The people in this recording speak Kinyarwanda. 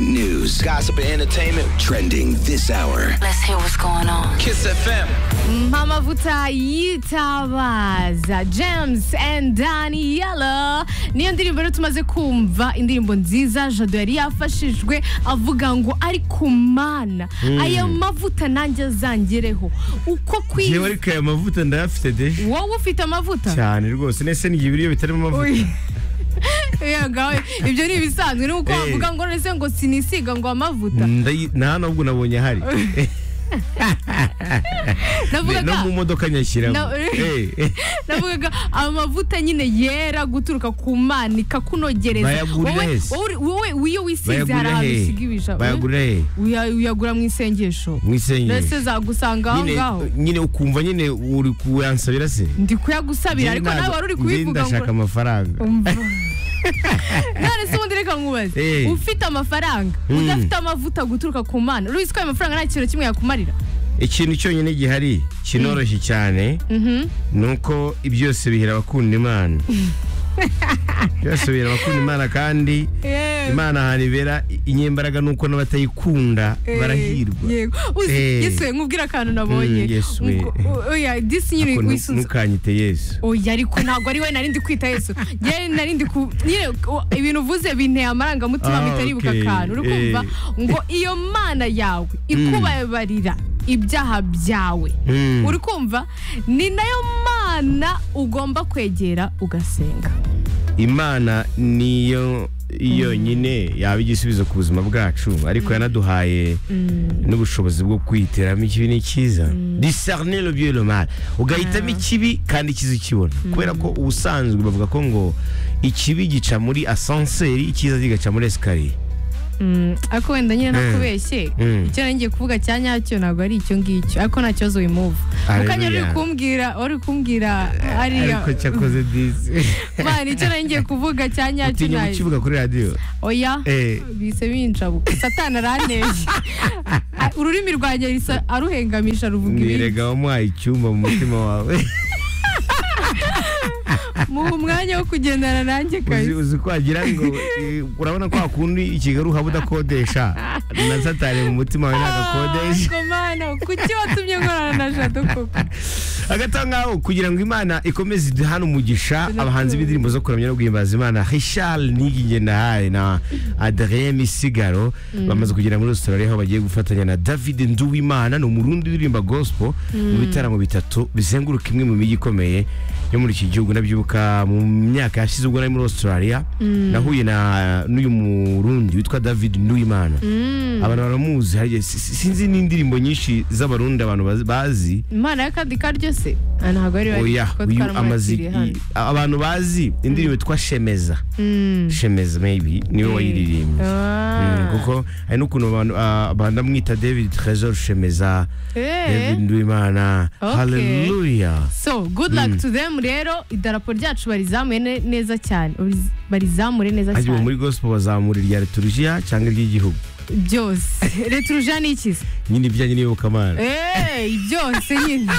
news, gossip, and entertainment trending this hour. Let's hear what's going on. Kiss FM. Mamavuta yitabaza James and Daniela niyo ndirimbo rero tumaze kumva indirimbo nziza Jado yari yafashijwe avuga ngo ari ku mana aya mavuta nanjye azangereho uko yewe kwiza ariko aya mavuta ndayafite de wowe ufite amavuta cyane rwose nese n'igihe ibiryo bitarimo amavuta Uy. Yagawe, ibyo ni ibisanzwe ni uko Eh. wavuga ngo none se ngo sinisiga ngo amavuta Ndayi- nta n'ubwo nabonye ahari no navugaga mu modoka nyashyiramo No. navugaga amavuta nyine yera guturuka ku mana ikakunogereza Bayagurira wowe hese. wowe- wowe iyo wisize hari bayagurira ahantu usiga hehe ibija bayagurira hehe Uya- uyagura mu isengesho mu isengero mbese zagusanga aho Nyine- ngaho nyine ukumva nyine uri kuyansabira se ndi kuyagusabira ariko nawe wari uri kubivuga ndashaka ngo amafaranga Umva. none se ubundi reka nkubaze Eh. ufite amafaranga udafite amavuta guturuka ku mana urizi ko ayo mafaranga nta kintu kimwe yakumarira ikintu cyonyine gihari kinoroshye cyane ni uko byose bihera abakunda imana byose bihera abakunda imana kandi Yewe. imana ahantu ibera inyembaraga ni uko n'abatayikunda Eh, barahirwa yego uzi Eh. yesu we, nkubwire akantu nabonye Mm, Yesu we. Ngo- o- oya disi nyine Ako nu- wisunze ntukanyite yesu oya ariko ntabwo ari we nari ndi kwita yesu njyewe nari ndi ku nyine o- ibintu uvuze binteye amarangamutima Ah, bitaribuka okay. akantu uri kumva ngo iyo mana yawe ikubabarira ibyaha byawe Mm. uri kumva ni nayo mana ugomba kwegera ugasenga imana niyo yonyine yaba igisubizo ku buzima bwacu ariko yanaduhaye n'ubushobozi bwo kwihitiramo ikibi n'icyiza disarne le bien et le mal ugahitamo ikibi kandi icyiza ukibona kubera ko ubusanzwe bavuga ko ngo ikibi gica muri asanseri icyiza kigaca muri esikariye Mm, ariko wenda nyine ntakubeshye Mm. icyo nari ngiye kuvuga cya nyacyo ntabwo ari icyo ngicyo ariko nta kibazo wimuva mukanya uri Hallelujah. kumbwira uri kumbwira ariya ariko cyakoze disi man icyo nari ngiye kuvuga cya nyacyo utinya nta- kukivuga kuri radiyo oya Eh. bise binjabuka satani aranteje Ah, ururimi rwanjye risa- aruhengamisha ruvuga ibindi nirega wamuhaye icyumba mu mutima wawe muha umwanya wo kugendana nanjye uzi, kabisa uzi ko wagira ngo eh, urabona ko hakundi i Kigali uhaba udakodesha na satani mu mutima wawe ntagakodesha Ah, Mana, kuki watumye nkorana na jado koko hagati aho ngaho kugira ngo imana ikomeze iduhe hano umugisha abahanzi b'indirimbo zo kuramya no guhimbaza imana richard nigingendahaye na adrien misigaro bamaze kugera muri australia aho bagiye gufatanya na david nduwimana ni umurundi uririmba gospel mu bitaramo bitatu bizenguruka imwe mu mijyi ikomeye yo muri iki gihugu nabyibuka mu myaka yashize ubwo nari muri australia nahuye na n'uyu murundi witwa david nduwimana abantu baramuzi hari igihe- si- si- sinzi n'indirimbo nyinshi z'abarundi abantu baz- bazi imana y'akandi karyo se Ah, ntabwo ari bari oya kuko uyu amaze twaramwakiriye hano i- abantu bazi indirimbo yitwa shemeza shemeza maybe niwe wayiririmbye Mm, Ah. kuko hari n'ukuntu abantu ah, bandamwita david trezor shemeza Eh. david nduwimana Okay. haleluya So, good luck to them rero idarapo ryacu barizamuye ne- neza cyane Uriz- barizamure neza agiwe muri cyane gospel bazamura irya liturujia cyangwa iry'igihugu byose returuja ni ikizi nyine ibijyanye n'iyobokamana Eh, byose nyine